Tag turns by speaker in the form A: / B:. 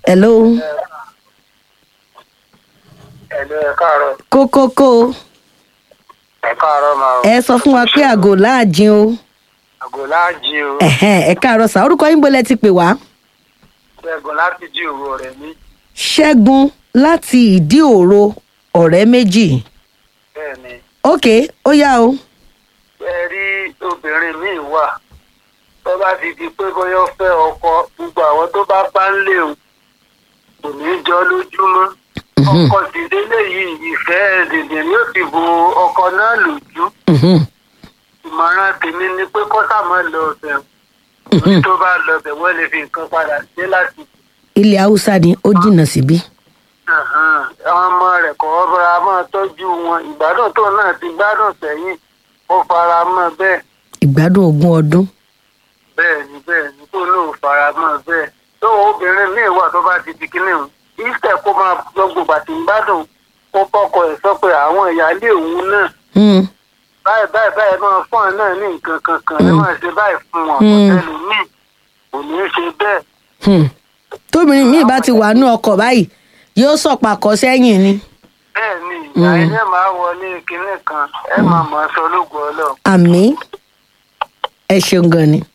A: hello
B: ẹ̀lú ẹ̀ káàárọ̀
A: kókókó
B: ẹ̀ káàárọ̀ máa o
A: ẹ sọ fún wa pé àgò láàjìn o
B: àgò láàjì o
A: ẹ̀hẹ́n, ẹ káàárọ̀ sá orúkọ yín bolẹ̀ ti pè wá
B: ṣẹ́gun láti jí òru rẹ̀ mí
A: ṣẹ́gun láti ìdí òro ọ̀rẹ́ méjì
B: bẹ́ẹ̀ ni
A: ok ó yá o
B: ẹ rí obìnrin míì wà tó bá ti di pé bóyá ó fẹ́ ọkọ gbogbo àwọn tó bá bá ń lé o kò ní í jọ lójúmọ́ ọkọ sì délé yìí ìfẹ́ dèdè ni ó ti bo ọkọ náà lójú
A: Mhm,
B: ìmọ̀ràn tèmi ni pé kọ́sà máa lọ ọbẹ̀
A: mhm.
B: tó bá lọ ọbẹ̀ wọ́n lè fi nǹkan padà dé láti
A: ilẹ̀ haúsá ni ó jìnnà síbí
B: àwọn ọmọ rẹ̀ kọ́ ọ́ fara mọ́ tọ́jú wọn ìgbádùn tó náà ti gbádùn sẹ́yìn ó fara mọ́ bẹ́ẹ̀
A: ìgbádùn ogún ọdún
B: bẹ́ẹ̀ ni bẹ́ẹ̀ ni tó náà fara mọ́ bẹ́ẹ̀ tó obìnrin míì wà tó bá ti di kíní o ìfẹ́ kó máa gbogbo bàtí ń gbádùn kó kọ́kọ ẹ̀ sọ pé àwọn ìyáálé òun náà
A: Hmm,
B: báyìí báyìí báyìí máa fún ọ náà ní nǹkan kankan ẹ máa ṣe báyìí fún wọn
A: Mm.
B: ọ̀tẹ́lù míì kò ní í ṣe bẹ́ẹ̀
A: hmm. tóbìnrin míì bá ti wà ní ọkọ̀ báyìí yóò sọ̀pàkọ́ sẹ́yìn ni
B: bẹ́ẹ̀ ni ìyá ilé máa wọlé kinní kan ẹ máa mọ̀ ọ́ sọ lóògùn ọlọ́run.
A: àmì ẹ ṣeun gan ni.